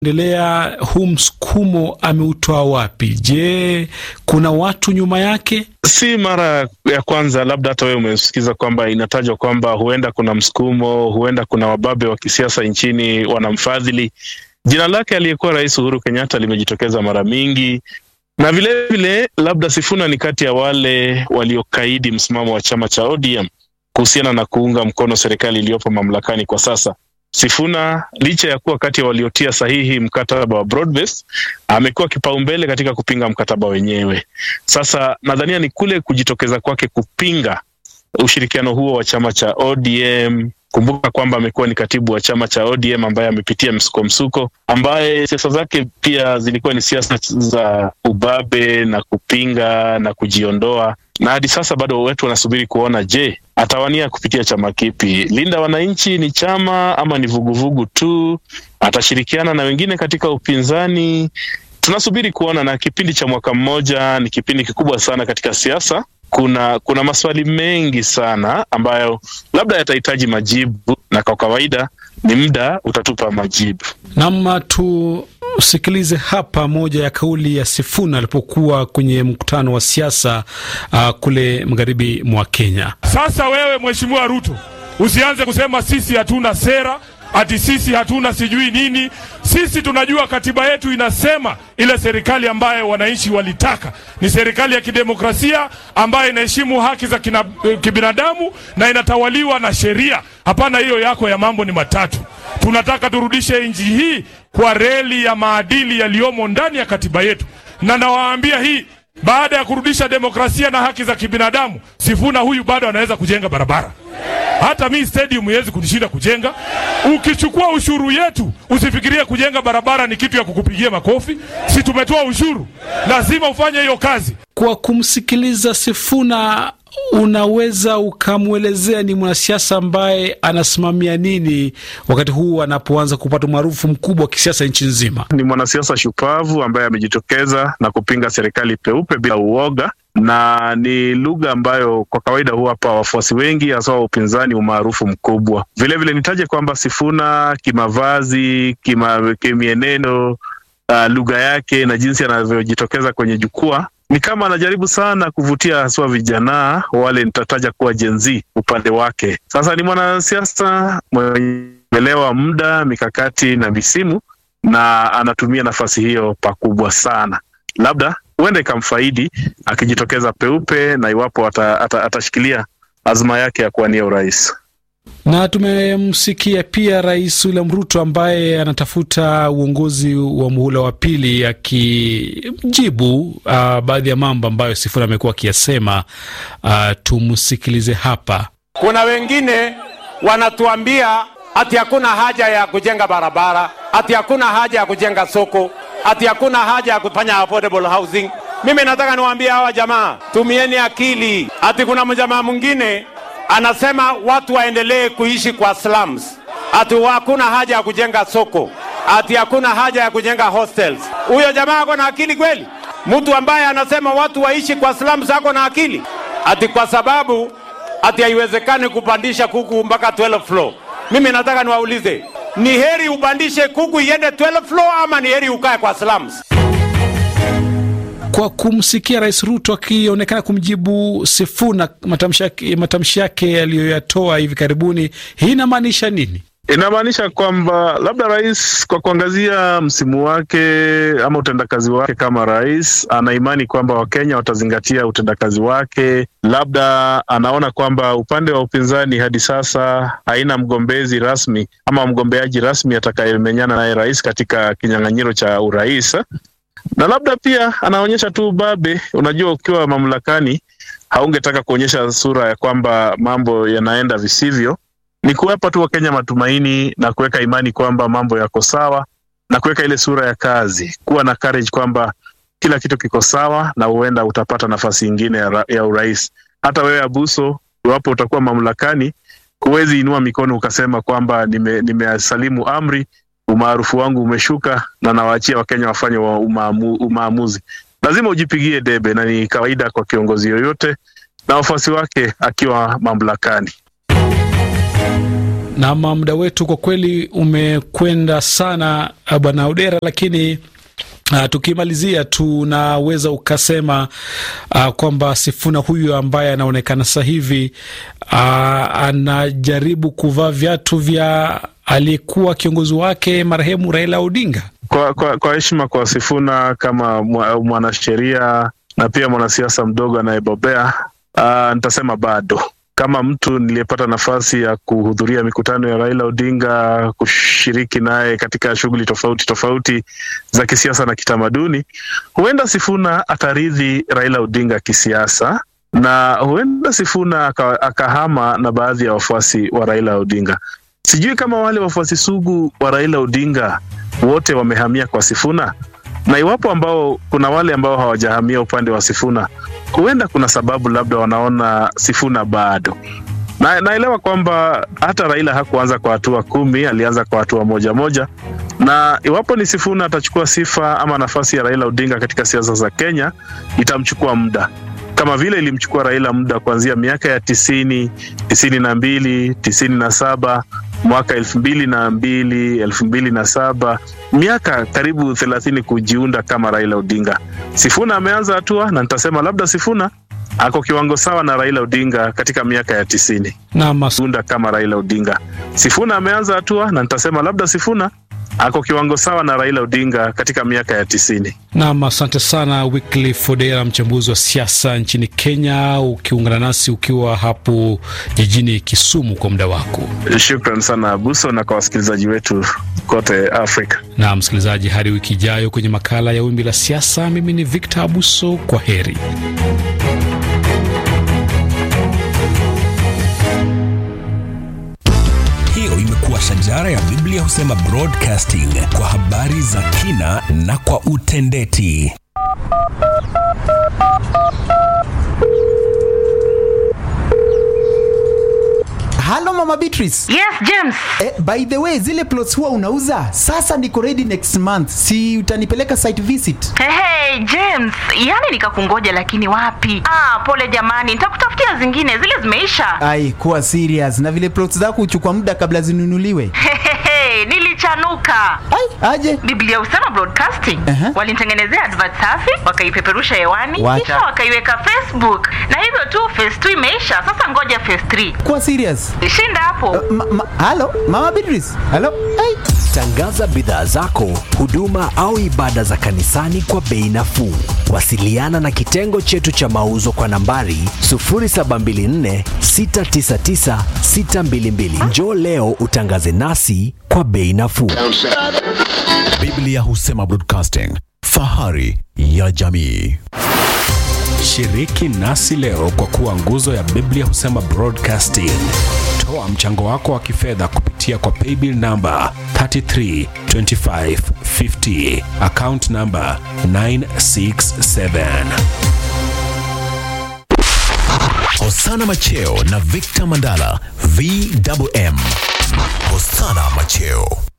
endelea huu msukumo ameutoa wapi? Je, kuna watu nyuma yake? Si mara ya kwanza, labda hata wewe umesikiza kwamba inatajwa kwamba huenda kuna msukumo, huenda kuna wababe wa kisiasa nchini wanamfadhili. Jina lake aliyekuwa Rais Uhuru Kenyatta limejitokeza mara mingi, na vilevile vile, labda Sifuna ni kati ya wale waliokaidi msimamo wa chama cha ODM kuhusiana na kuunga mkono serikali iliyopo mamlakani kwa sasa. Sifuna licha ya kuwa kati ya waliotia sahihi mkataba wa Broad-Based, amekuwa kipaumbele katika kupinga mkataba wenyewe. Sasa nadhania ni kule kujitokeza kwake kupinga ushirikiano huo wa chama cha ODM. Kumbuka kwamba amekuwa ni katibu wa chama cha ODM ambaye amepitia msuko msuko, ambaye siasa zake pia zilikuwa ni siasa za ubabe na kupinga na kujiondoa, na hadi sasa bado wetu wanasubiri kuona, je, atawania kupitia chama kipi? Linda Wananchi ni chama ama ni vuguvugu tu? Atashirikiana na wengine katika upinzani? Tunasubiri kuona, na kipindi cha mwaka mmoja ni kipindi kikubwa sana katika siasa. Kuna kuna maswali mengi sana ambayo labda yatahitaji majibu, na kwa kawaida ni muda utatupa majibu. Nam, tusikilize hapa moja ya kauli ya Sifuna alipokuwa kwenye mkutano wa siasa uh, kule magharibi mwa Kenya. Sasa wewe Mheshimiwa Ruto, usianze kusema sisi hatuna sera ati sisi hatuna sijui nini. Sisi tunajua katiba yetu inasema ile serikali ambayo wananchi walitaka ni serikali ya kidemokrasia ambayo inaheshimu haki za kina, kibinadamu na inatawaliwa na sheria. Hapana hiyo yako ya mambo ni matatu. Tunataka turudishe nchi hii kwa reli ya maadili yaliyomo ndani ya katiba yetu, na nawaambia hii baada ya kurudisha demokrasia na haki za kibinadamu, Sifuna huyu bado anaweza kujenga barabara. Hata mi stadium iwezi kunishinda kujenga. Ukichukua ushuru yetu, usifikirie kujenga barabara ni kitu ya kukupigia makofi. Si tumetoa ushuru, lazima ufanye hiyo kazi. Kwa kumsikiliza Sifuna, unaweza ukamwelezea ni mwanasiasa ambaye anasimamia nini wakati huu anapoanza kupata umaarufu mkubwa wa kisiasa nchi nzima? Ni mwanasiasa shupavu ambaye amejitokeza na kupinga serikali peupe bila uoga na ni lugha ambayo kwa kawaida huwapa wafuasi wengi hasa wa upinzani umaarufu mkubwa. Vilevile nitaje kwamba Sifuna kimavazi, kima, kimienendo, uh, lugha yake na jinsi anavyojitokeza kwenye jukwaa ni kama anajaribu sana kuvutia haswa vijana wale nitataja kuwa Gen Z upande wake. Sasa ni mwanasiasa mwenye uelewa muda, mikakati na misimu, na anatumia nafasi hiyo pakubwa sana. Labda huenda ikamfaidi akijitokeza peupe na iwapo ata, ata, atashikilia azma yake ya kuwania urais. Na tumemsikia pia Rais William Ruto ambaye anatafuta uongozi wa muhula wa pili akijibu uh, baadhi ya mambo ambayo Sifuna amekuwa akiyasema. Uh, tumsikilize hapa. Kuna wengine wanatuambia ati hakuna haja ya kujenga barabara, ati hakuna haja ya kujenga soko, ati hakuna haja ya kufanya affordable housing. Mimi nataka niwaambie hawa jamaa, tumieni akili. Ati kuna mjamaa mwingine anasema watu waendelee kuishi kwa slums, ati hakuna haja ya kujenga soko, ati hakuna haja ya kujenga hostels. Huyo jamaa ako na akili kweli? Mtu ambaye anasema watu waishi kwa slums ako na akili? Ati kwa sababu ati haiwezekani kupandisha kuku mpaka 12 floor. Mimi nataka niwaulize, ni heri upandishe kuku iende 12 floor ama ni heri ukae kwa slums? Kwa kumsikia Rais Ruto akionekana kumjibu Sifuna matamshi yake aliyoyatoa hivi karibuni, hii inamaanisha nini? Inamaanisha kwamba labda rais kwa kuangazia msimu wake ama utendakazi wake kama rais, ana imani kwamba Wakenya watazingatia utendakazi wake. Labda anaona kwamba upande wa upinzani hadi sasa haina mgombezi rasmi ama mgombeaji rasmi atakayemenyana naye rais katika kinyang'anyiro cha urais na labda pia anaonyesha tu ubabe. Unajua, ukiwa mamlakani haungetaka kuonyesha sura ya kwamba mambo yanaenda visivyo. Ni kuwapa tu Wakenya matumaini na kuweka imani kwamba mambo yako sawa na kuweka ile sura ya kazi, kuwa na courage kwamba kila kitu kiko sawa na huenda utapata nafasi ingine ya, ya urais. Hata wewe Abuso, iwapo utakuwa mamlakani, huwezi inua mikono ukasema kwamba nimesalimu nime amri umaarufu wangu umeshuka na nawaachia Wakenya wafanye wa umaamu, umaamuzi. Lazima ujipigie debe, na ni kawaida kwa kiongozi yoyote na wafuasi wake akiwa mamlakani. Na muda wetu kwa kweli umekwenda sana, bwana Odera, lakini Uh, tukimalizia tunaweza ukasema uh, kwamba Sifuna huyu ambaye anaonekana sasa hivi uh, anajaribu kuvaa viatu vya aliyekuwa kiongozi wake marehemu Raila Odinga. Kwa kwa, kwa heshima kwa Sifuna kama mwanasheria na pia mwanasiasa mdogo anayebobea, uh, nitasema bado kama mtu niliyepata nafasi ya kuhudhuria mikutano ya Raila Odinga, kushiriki naye katika shughuli tofauti tofauti za kisiasa na kitamaduni, huenda Sifuna ataridhi Raila Odinga kisiasa na huenda Sifuna akahama na baadhi ya wafuasi wa Raila Odinga. Sijui kama wale wafuasi sugu wa Raila Odinga wote wamehamia kwa Sifuna, na iwapo ambao kuna wale ambao hawajahamia upande wa Sifuna, huenda kuna sababu labda wanaona Sifuna bado na, naelewa kwamba hata Raila hakuanza kwa hatua kumi, alianza kwa hatua moja moja, na iwapo ni Sifuna atachukua sifa ama nafasi ya Raila Odinga katika siasa za Kenya, itamchukua muda kama vile ilimchukua Raila muda kuanzia miaka ya tisini, tisini na mbili, tisini na saba mwaka elfu mbili na mbili elfu mbili na saba miaka karibu thelathini kujiunda kama Raila Odinga. Sifuna ameanza hatua na nitasema labda Sifuna ako kiwango sawa na Raila Odinga katika miaka ya tisini unda kama Raila Odinga. Sifuna ameanza hatua na nitasema labda Sifuna ako kiwango sawa na Raila Odinga katika miaka ya tisini. Nam, asante sana Wycliffe Odera, mchambuzi wa siasa nchini Kenya, ukiungana nasi ukiwa hapo jijini Kisumu kwa muda wako. Shukran sana Buso, na kwa wasikilizaji wetu kote Afrika. Na msikilizaji, hadi wiki ijayo kwenye makala ya Wimbi la Siasa, mimi ni Victor Abuso, kwa heri. Hiyo imekuwa shajara ya Biblia husema broadcasting kwa habari za kina na kwa utendeti. Halo Mama Beatrice. Yes, James. Eh, by the way, zile plots huwa unauza? Sasa niko ready next month. Si utanipeleka site visit? Hey, hey, James, yani nikakungoja lakini wapi? Ah, pole jamani, nitakutafutia zingine, zile zimeisha. Ai, kuwa serious. Na vile plots zako huchukua muda kabla zinunuliwe. Hehehe, nilichanuka. Ai, aje. Biblia husema broadcasting. Aha. Walinitengenezea advert safi, wakaipeperusha hewani, Wacha. kisha wakaiweka Facebook. Na hivyo tu phase 2 imeisha. Sasa ngoja phase 3. Kuwa serious. Shinda hapo. Ma, ma, halo Mama Beatrice. Halo. Ai. Tangaza bidhaa zako, huduma au ibada za kanisani kwa bei nafuu. Wasiliana na kitengo chetu cha mauzo kwa nambari 0724 699 622. Njoo leo utangaze nasi kwa bei nafuu. Biblia husema broadcasting, fahari ya jamii. Shiriki nasi leo kwa kuwa nguzo ya Biblia husema broadcasting. Toa mchango wako wa kifedha kupitia kwa paybill namba 332550 account namba 967. Hosana Macheo na Victor Mandala, VMM. Hosana Macheo.